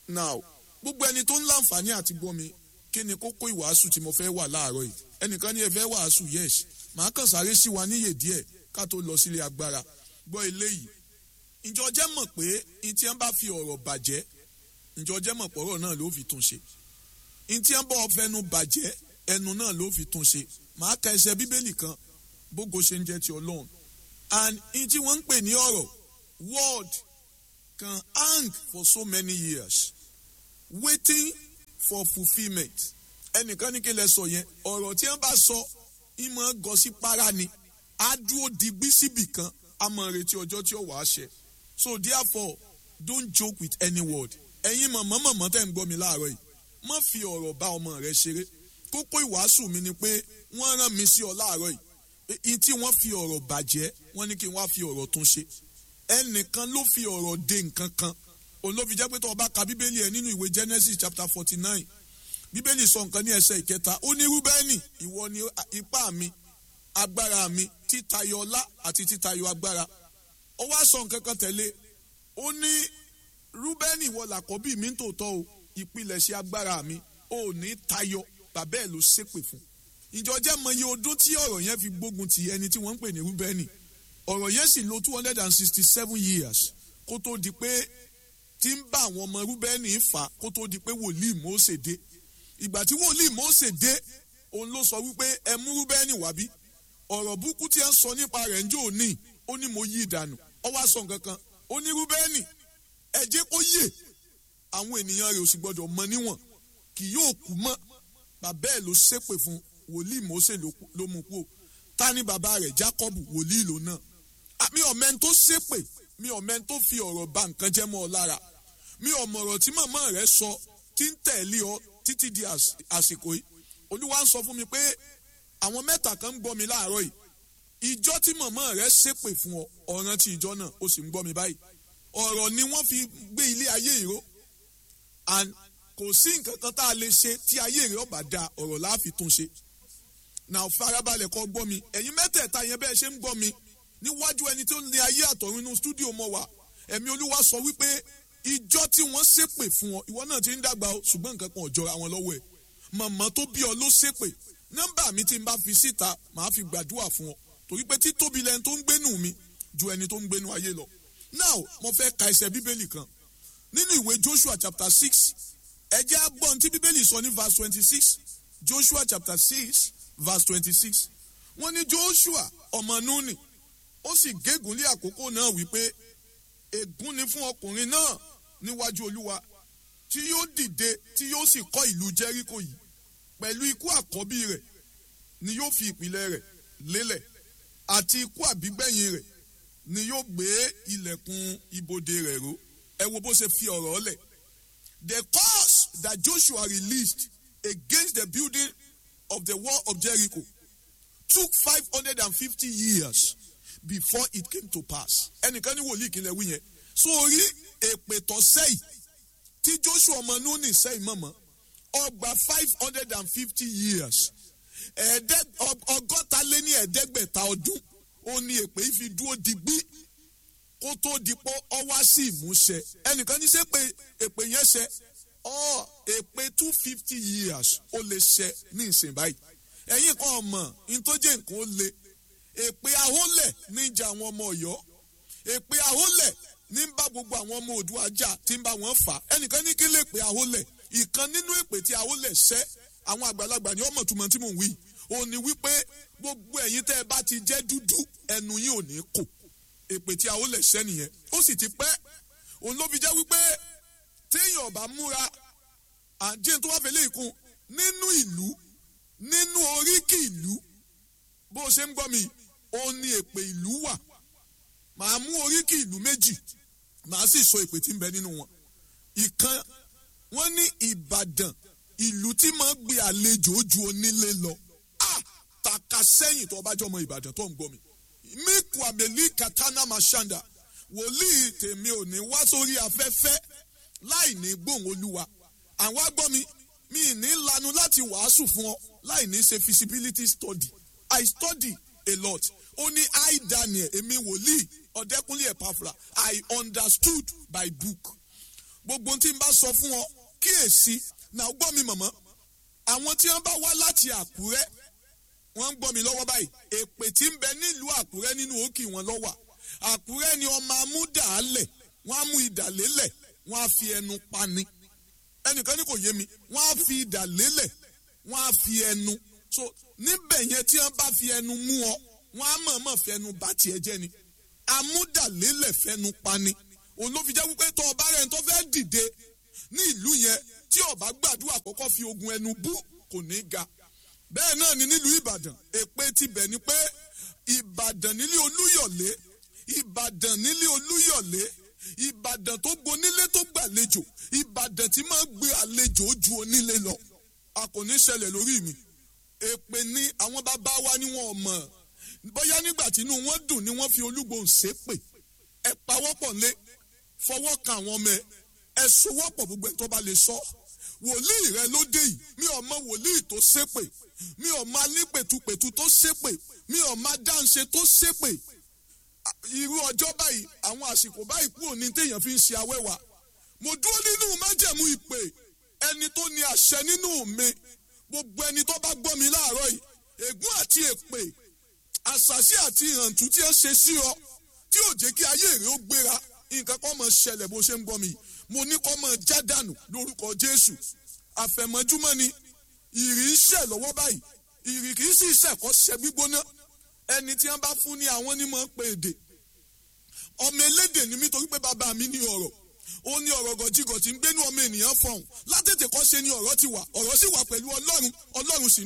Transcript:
now gbogbo ẹni tó ń láǹfààní àti gbọ́ mi kí ni kókó ìwàásù tí mo fẹ́ wà láàárọ̀ yìí ẹnìkan ní ẹ fẹ́ wàásù yes màá kàn sáré sí wa níyè díẹ̀ ká tó lọ sílé agbára gbọ́ eléyìí ǹjọ́ jẹ́ mọ̀ pé ntí wọ́n bá fi ọ̀rọ̀ bàjẹ́ ǹjọ́ jẹ́ mọ̀ pọ̀rọ̀ náà ló fi tún ṣe ntí wọ́n bá fẹnu bàjẹ́ ẹnu náà ló fi tún ṣe màá ka ẹsẹ̀ bíbélì kan bógo ṣe ń jẹ́ ti ọlọ́run and ntí wọ́n ń pè ní ọ̀rọ̀ word can hang for so many years waiting for fulfilment ẹnìkan ní kí lẹ sọ yẹn ọ̀rọ̀ tí wọ́n bá sọ ìmọ̀ gọ sí para ni á dúró digbí síbì kan á mọ̀ retí ọjọ́ tí ó wàá ṣẹ so therefore don't joke with any word ẹ̀yin mọ̀mọ́ mọ̀mọ́ tẹ̀ ń gbọ́ mi láàárọ̀ yìí má fi ọ̀rọ̀ bá ọmọ rẹ ṣeré kókó ìwàásù mi ni pé wọ́n rán mi sí ọ láàárọ̀ yìí tí wọ́n fi ọ̀rọ̀ bàjẹ́ wọ́n ní kí wọ́n á fi ọ̀rọ̀ tún ṣe ẹnìkan ló fi ọ̀rọ̀ de nǹkan kan òun ló fi jẹ́ pé tó o bá ka bíbélì ẹ̀ nínú ìwé Genesis chapter forty nine bíbélì sọ nǹkan ní ẹsẹ̀ ìkẹta ó ní rúbẹ́nì ìwọ ni ipá mi agbára mi títayọ ọlá àti títayọ agbára ó wá sọ nǹkan kan tẹ̀lé ó ní rúbẹ́nì ìwọ làkọ́bí mi ń tòótọ́ o ìpilẹ̀ṣẹ̀ agbára mi ò ní tayọ bàbá ẹ̀ ló ṣépè fún ìjọ jẹ́ mọ iye ọdún tí ọ̀rọ̀ yẹn fi gbógun ti ẹni tí wọ́n ń pè ní rúbẹ́nì ọ̀rọ̀ yẹn sì lò two hundred and sixty seven years kó tó di pé tí ń bá àwọn ọmọ rúbẹ́nì fà kó tó di pé wòlíì Mósè dé ìgbà tí wòlíì Mósè dé òun ló sọ wípé ẹ mú rúbẹ́nì wá bí ọ̀rọ̀ burúkú tí ẹ ń sọ nípa rẹ̀ ń jò ní ó ní mo yí ìdànù ọ wá sọ nǹkan kan ó ní rúbẹ́nì ẹ jẹ́ kó yè àwọn ènìyàn rẹ̀ ò sì gbọ́dọ̀ mọ níwọ̀n kì yóò kú mọ́ bàbá ẹ̀ ló ṣépè fún wòlíì Mósè ló mú kú ta ni bàbá rẹ̀ Jákọ́bù wòlíì ló náà mi ò mẹ́ni tó ṣépè mi ò mẹ́ni tó fi ọ̀rọ̀ bà nǹkan jẹ́ mọ́ ọ lára mi ò mọ̀rọ̀ tí màmá rẹ̀ sọ tí ń tẹ̀lé ọ títí di àsìkò yìí olúwa ń sọ fún mi pé àwọn mẹ́ta kan ń gbọ́ mi láàárọ̀ yìí ìjọ tí màmá rẹ̀ ṣépè fún ọ ọ̀ràn tí ìjọ náà ó sì ń gbọ́ mi báyìí ọ̀rọ̀ ni wọ́n fi gbé ilé ayé ìró and kò sí nǹkan kan tá a lè ṣe tí ayé rẹ̀ ọba da ọ̀rọ̀ láàfin tún ṣe náà farabalẹ̀ kọ́ gbọ́ mi ẹ̀yin mẹ́tẹ̀ẹ̀ta yẹn bẹ́ẹ̀ ṣe ń gbọ́ mi níwájú ẹni tó ní ayé àtọ̀run inú stúdíò mọ́ wa ẹ̀mí olúwa sọ wípé ìjọ tí wọ́n ṣépè fún ọ ìwọ náà ti ń dàgbà o ṣùgbọ́n nǹkan kan ò jọra wọn lọ́wọ́ ẹ̀ màmá tó bí ọ ló ṣépè nọ́mbà mi tí n bá fi síta màá fi gbàdúrà fún ọ torí pé títóbi lẹni tó ń gbénu mi ju ẹni tó ń gbénu ayé lọ now mo fẹ́ ka ẹsẹ̀ bíbélì kan nínú ìwé Joshua chapter six ẹ jẹ́ á gbọ́ ohun tí bíbélì sọ ní verse twenty six Joshua chapter six verse twenty six wọ́n ní Joshua ọmọ Núnì ó sì gégùn lé àkókò náà wípé ègún ni fún ọkùnrin náà níwájú olúwa tí yóò dìde tí yóò sì kọ́ ìlú jẹ́ríkò yìí pẹ̀lú ikú àkọ́bí rẹ̀ ni yóò fi ìpìlẹ̀ rẹ̀ lélẹ̀ àti ikú àbígbẹ̀yìn rẹ̀ ni yóò gbé ilẹ̀kùn ibodè rẹ̀ ró ẹ wo bó ṣe fi ọ̀rọ̀ lẹ̀ the curse that Joshua released against the building of the wall of Jericho took five hundred and fifty years before it came to pass ẹnìkan ní wòlíì kí n lè wí yẹn sórí èpè tó sẹ́yìn tí Joshua ọmọ Núnì sẹ́yìn mọ̀mọ́ ọgbà five hundred and fifty years ọgọ́ta lé ní ẹ̀ẹ́dẹ́gbẹ̀ta ọdún ó ní èpè yìí fi dúró digbí kó tó dipọ́ ọ wá sí ìmúṣẹ ẹnìkan ní sẹ́ pé èpè yẹn ṣẹ ọ èpè two fifty years ó lè ṣẹ ní ìsìn báyìí ẹ̀yin kan ọmọ ntọ́jẹ́ nǹkan ó le èpè ahólẹ̀ ní ìjà àwọn ọmọ Ọ̀yọ́ èpè ahólẹ̀ ní ń bá gbogbo àwọn ọmọ Oòduà jà tí ń bá wọn fà ẹnìkan ní kí lè pè ahólẹ̀ ìkan nínú èpè tí ahólẹ̀ ṣẹ́ àwọn àgbàlagbà ní ọmọ túmọ̀ tí mò ń wí ó ní wípé gbogbo ẹ̀yin tẹ́ ẹ bá ti jẹ́ dúdú ẹnu yín ò ní kò èpè tí ahólẹ̀ ṣẹ́ nìyẹn ó sì ti pẹ́ òun ló fi jẹ́ wípé téèyàn ọ̀bá múra àjẹ́ tó wá fẹ́lẹ́ ìkun nínú ìlú nínú oríkì ìlú bó ṣe ń gbọ́ mi ó ní èpè ìlú wà màá mú oríkì ìlú méjì màá sì sọ èpè tí ń bẹ nínú wọn ìkan wọn ní Ìbàdàn ìlú tí máa gbé àlejò ojú onílé lọ a tàka sẹ́yìn tó bá jọ ọmọ Ìbàdàn tó ń gbọ́ mi miku abeli katana mashanda wòlíì tèmi ò ní wá sórí afẹ́fẹ́ láì ní gbóhùn olúwa àwọn agbọ́ mi mi ní lanu láti wàásù fún ọ láì ní ṣe feasibility study I study a lot ó ní I Daniel èmi wòlíì ọ̀dẹ́kúnlé ẹ̀pàfra I understood by book gbogbo tí n bá sọ fún ọ kíyèsí náà gbọ́ mi mọ̀mọ́ àwọn tí wọ́n bá wá láti àkúrẹ́ wọ́n ń gbọ́ mi lọ́wọ́ báyìí èpè tí ń bẹ nílùú àkúrẹ́ nínú òkè wọn lọ́wà àkúrẹ́ ni ọmọ amúdàálẹ̀ wọ́n á mú idà lélẹ̀ wọ́n á fi ẹnu pani ẹnìkan ní kò yé mi wọ́n á fi idà lélẹ̀ wọ́n á fi ẹnu so níbẹ̀ yẹn tí wọ́n bá fi ẹnu mú ọ wọ́n á mọ̀ọ́mọ̀ fẹnu bá tiẹ̀ jẹ́ ni amúdàlélẹ̀ fẹnu pani òun ló fi jẹ́ wípé tó ọba rẹ̀ tó fẹ́ dìde ní ìlú yẹn tí ọba gbàdúrà kọ́kọ́ fi ogun ẹnu bú kò ní ga bẹ́ẹ̀ náà ni nílùú ìbàdàn èpè tibẹ̀ ni pé ìbàdàn nílé olúyọ̀lé ìbàdàn nílé olúyọ̀lé ìbàdàn tó gbonílé tó gbàlejò ìbàdàn tí máa ń gbé àlejò ju onílé lọ a kò ní ṣẹlẹ̀ lórí mi èpè ni àwọn bàbá wa ni wọn ò mọ̀ bóyá nígbà tí inú wọn dùn ni wọ́n fi olúgbòhùn ṣépè ẹ pawọ́pọ̀ lé fọwọ́ kan àwọn ọmọ ẹ ẹ sowọ́pọ̀ gbogbo ẹ̀ tó bá lè sọ wòlíì rẹ ló dé yìí mi ò mọ wòlíì tó ṣépè mi ò mọ alípètupètu tó ṣépè mi ò mọ dáǹṣe tó ṣépè irú ọjọ́ báyìí àwọn àsìkò báyìí kúrò ní téèyàn fi ń ṣe awẹ́wà mo dúró nínú májẹ̀mú ìpè ẹni tó ní àṣẹ nínú mi gbogbo ẹni tó bá gbọ́ mi láàárọ̀ yìí ègún àti èpè àṣàṣì àti ìhàntú tí ẹ ṣe sí ọ tí ò jẹ́ kí ayé rẹ ó gbéra nǹkan kan máa ṣẹlẹ̀ bó ṣe ń gbọ́ mi mo ní kó máa já dànù lórúkọ Jésù àfẹ̀mọ́júmọ́ ni ìrì ń ṣẹ̀ lọ́wọ́ báyìí ìrì kì í sì ṣẹ̀kọ́ ṣẹ gbígbóná ẹni tí wọ́n bá fún ní àwọn onímọ̀ pé èdè ọmọ elédè ni mí torí pé bàbá mi ní ọ̀rọ̀ ó ní ọ̀rọ̀ gọ̀jígọ̀ tí ń gbénú ọmọ ènìyàn fọ̀hún látètè kọ́ ṣe ni ọ̀rọ̀ ti wà ọ̀rọ̀ sì wà pẹ̀lú Ọlọ́run Ọlọ́run sì ní.